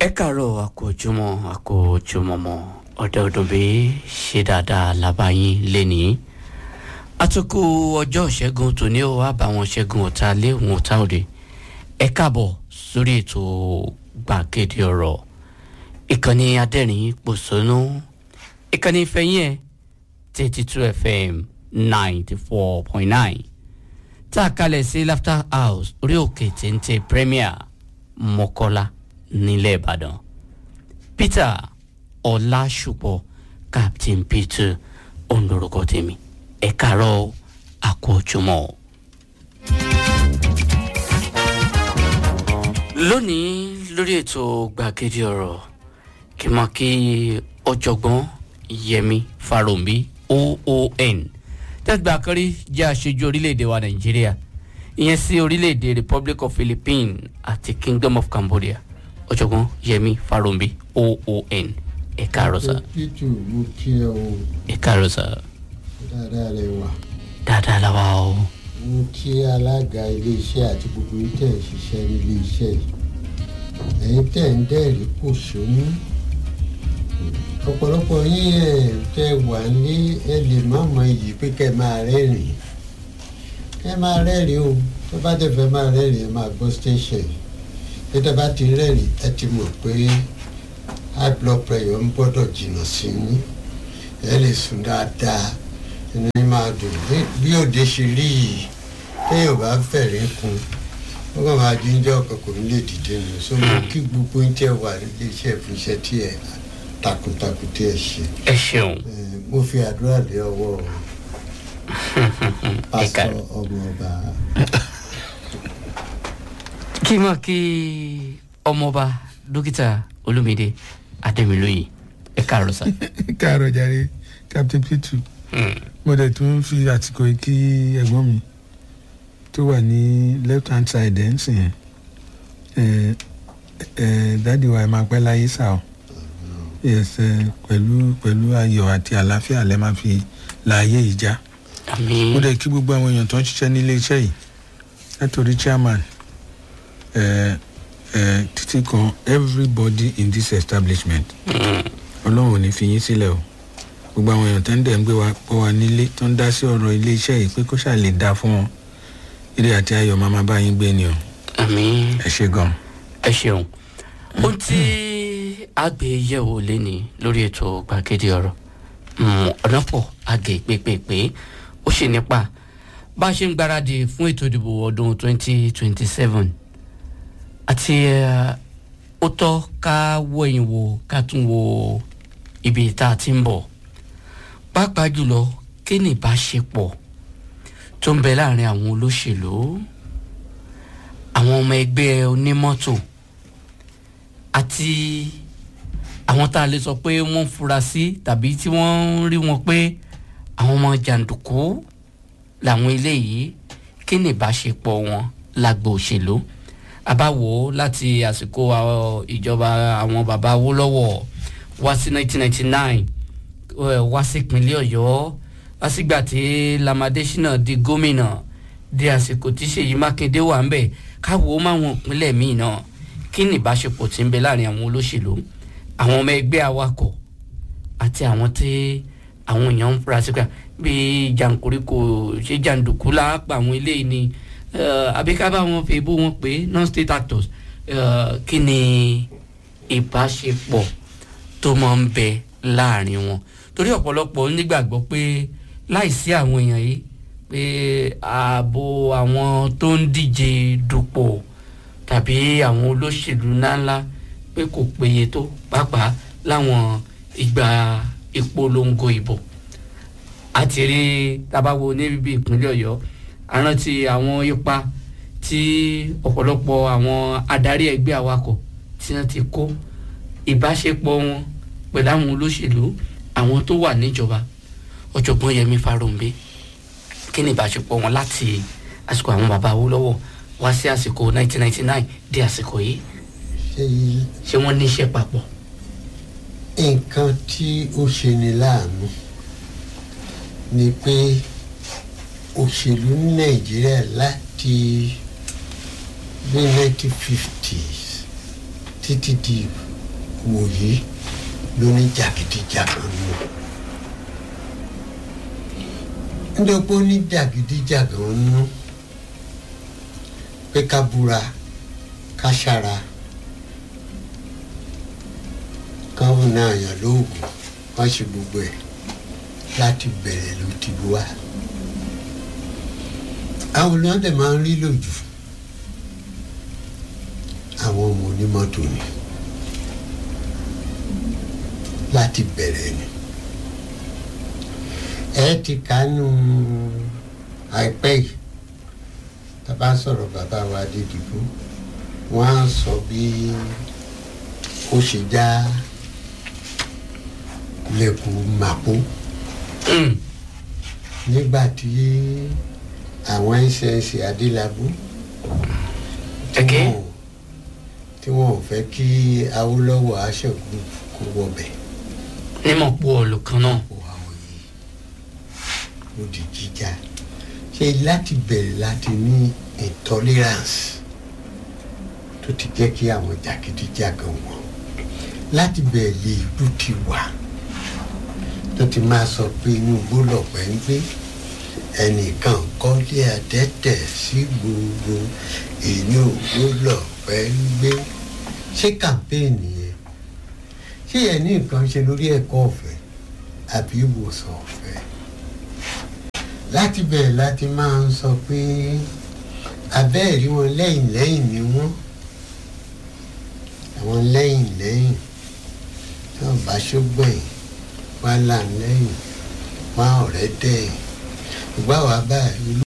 ẹ káàárọ̀ àkójúmọ́ àkójúmọ́mọ́ ọ̀dẹ òdòbí ṣe dáadáa lábàáyín lẹ́nìí àtúkù ọjọ́ ìṣẹ́gun tòní ó wá bá wọn ṣẹ́gun ọ̀tá lé òun ọ̀tá òde ẹ káàbọ̀ sórí ètò gbàgede ọ̀rọ̀ ìkànnì adẹ́rìn pòṣónú ìkànnì ìfẹ́yìn ẹ̀ thirty two fm ninety four point nine tá a kalẹ̀ sí laughter house orí òkè téńté premier mọ́kọ́lá nílẹ̀ ìbàdàn peter ọlásùpọ̀ captain peter ondorúkọ tèmi ẹ kàárọ̀ àkójọmọ́. lónìí lórí ètò gbàgede ọ̀rọ̀ kí n máa kí ọ̀jọ̀gbọ́n yẹmi faromi oon tẹ́gbà kárí jẹ́ aṣojú orílẹ̀-èdè wa nàìjíríà ìyẹn sí orílẹ̀-èdè republic of philippines àti kingdom of cambodia ọ̀jọ̀gbọ́n yẹmi faromi oon ẹ káàárọ̀ sá pítù mú kí ẹ o ẹ káàárọ̀ sá dáadáa rẹ wà dáadáa la wà o mú kí alága iléeṣẹ́ àti gbogbo yín tẹ̀ ń ṣiṣẹ́ ní iléeṣẹ́ yìí ẹ̀yin tẹ̀ ń dẹ́rìí kò sómú ọ̀pọ̀lọpọ̀ yín ẹ̀ tẹ́ wà ní ẹ lè má mọ iyì pé kẹ́ máa rẹ́rìn kẹ́ máa rẹ́rìn o tó bá tẹ̀ fẹ́ máa rẹ́rìn ẹ máa gbọ́ station yìí bí tẹ́ bá ti rẹ́rìn ẹ ti mọ̀ pé high blood pressure ń gbọ́dọ̀ jìnnà sí yín ẹ lè sùn dáadáa inú yín máa dùn Bí- bí òde ṣe rí yìí téèyàn bá fẹ̀rí kun ó kàn máa jíjẹ́ ọkàn kò ní lè dìde nù so mo kí gbogbo ń tẹ́ wà nílé iṣẹ́ fún iṣẹ́ tí ẹ takuntakun tí ẹ ṣe ẹ ṣeun Eh, mo fi àdúrà lé ọwọ́ ẹ pásítọ̀ káàárọ̀. ọmọ ọba kí n máa kí ọmọọba dókítà olómìnira adémilóye ẹ káàárọ̀ sá. káàárọ̀ jàre captain pitu mo dẹ̀ tún fi àsìkò yìí kí ẹ̀gbọ́n mi tó wà ní left hand side ẹ̀ ń sìn yẹn ẹ̀ ẹ̀ dáàdi wa ẹ̀ máa pẹ́ láyé sá o yes ẹ̀ pẹ̀lú pẹ̀lú ayọ̀ àti àlàáfíà lẹ́ máa fi láàyè yìí já àmì mo dẹ̀ kí gbogbo àwọn èèyàn tó ń ṣiṣẹ́ nílé iṣẹ́ yìí látòrí chairman ẹ̀ ẹ̀ títí kan everybody in this establishment ọlọ́run ò ní fi yín sílẹ̀ o gbogbo àwọn èèyàn tó ń dẹ̀ ń gbé wa pọ̀ wá nílé tó ń dá sí ọ̀rọ̀ ilé iṣẹ́ yìí pé kó ṣáà lè dáa fún wọn ire àti ayọ̀ máa máa bá yín gbé ni o àmì ẹ ṣe gan. ẹ ṣeun ohun tí àgbéyẹ̀wò lẹ́ni lórí ètò gbàgede ọ̀rọ̀ mm, ọ̀nà pọ̀ àgè pépèpé ó ṣe nípa bá a ṣe ń gbáradì fún ètò ìdìbò ọdún 2027 àti eh, ó tọ́ ká wọ̀nyí wò ká tún wo ibi tá a ti ń bọ̀ pàápàá jùlọ kí ni ìbáṣepọ̀ tó ń bẹ láàrin àwọn olóṣèlú àwọn ọmọ ẹgbẹ́ onímọ́tò àti àwọn tá a lè sọ pé wọ́n ń fura sí tàbí tí wọ́n ń rí wọn pé àwọn ọmọ jàǹdùkú làwọn eléyìí kí ni ìbáṣepọ̀ wọn lágbo òṣèlú àbáwò láti àsìkò àwọn ìjọba àwọn bàbá Awólọ́wọ̀ wá sí 1999 eh, wá sí ìpínlẹ̀ Ọ̀yọ́ wá sígbà tí Lamadésínà di gómìnà di àsìkò tí Ṣèyí Mákindé wà ń bẹ̀ káwo máwọn ìpínlẹ̀ míì náà kí ni ìbáṣepọ̀ tí ń bẹ láàrin àwọn olóṣèlú àwọn ọmọ ẹgbẹ́ awakọ̀ àti àwọn tí àwọn èèyàn ń fura sí pé bíi jàǹkóríkò ṣé jàǹdùkú lápá àwọn eléyìí ni eh, àbí ká bá wọn fèébú wọn pé non-state actors eh, kí ni ìbáṣepọ̀ tó máa ń bẹ láàrin wọn torí ọ̀pọ̀lọpọ̀ nígbàgbọ́ pé láìsí àwọn èèyàn yìí pé ààbò àwọn tó ń díje dupò tàbí àwọn olóṣèlú ńláńlá pé kò péye tó pàápàá láwọn ìgbà ìpolongo ìbò àti rí tabawo níbi ìpínlẹ̀ ọ̀yọ́ àrántí àwọn ipa tí ọ̀pọ̀lọpọ̀ àwọn adarí ẹgbẹ́ awakọ̀ tí wọ́n ti kó ìbáṣepọ̀ wọn pẹ̀lú àwọn olóṣèlú àwọn tó wà níjọba ọ̀jọ̀gbọ́n yẹmi farounbi kí ni ìbáṣepọ̀ wọn láti àsìkò àwọn bàbá Awólọ́wọ̀ wá sí àsìkò 1999 di àsìkò yìí ṣé yí ṣé wọ́n níṣẹ́ papọ̀. nǹkan tí ó ṣe ni láàánú ni pé òṣèlú ní nàìjíríà láti bí 1950s títí di wòyí ló ní jàgídíjàgan nù nítorí pé ó ní jàgídíjàgan nù pé ká búra ká ṣara káwọn náà yàn lóògùn wọ́n ṣe gbogbo ẹ̀ láti bẹ̀rẹ̀ ló ti wá àwọn olóńtẹ̀ máa ń rí lòjù àwọn ọmọ onímọ́tò ni láti bẹ̀rẹ̀ ni ẹ ti kánú àìpẹ́ yìí tàbá sọ̀rọ̀ bàbá wa Adédìbò wọ́n á sọ bí ó ṣe já lẹ́kùn màpó Mm. nígbà tí àwọn ẹ̀ṣẹ̀ṣẹ̀ adélábù Ẹ̀kẹ́. wọn ò- tí wọn ò fẹ́ kí Awólọ́wọ̀ aṣẹ́gun kó wọbẹ̀ nímọ̀ pọ̀ ọ̀lù kan náà. kó àwọn yìí ló di jíjà ṣe láti bẹ̀rẹ̀ láti ní intolerance tó ti jẹ́ kí àwọn jàgídíjàgan wọn láti bẹ̀rẹ̀ lè ìlú ti wà tó ti máa sọ pé inú igbó lọ̀pẹ̀ ń gbé ẹnìkan kọ́lé àdẹ́tẹ̀ sí gbogbo inú igbó lọ̀pẹ̀ ń gbé ṣé kàmpéènì yẹn ṣé ẹ ní nǹkan ṣe lórí ẹ̀kọ́ ọ̀fẹ́ àbí ìwòsàn ọ̀fẹ́ láti bẹ̀rẹ̀ láti máa ń sọ pé abẹ́ẹ̀rí wọn lẹ́yìn lẹ́yìn ni wọ́n àwọn lẹ́yìn lẹ́yìn tí wọ́n bá ṣógbọ̀n wá là ń lẹ́yìn wá ọ̀rẹ́ dẹ̀ ìgbà wà báyìí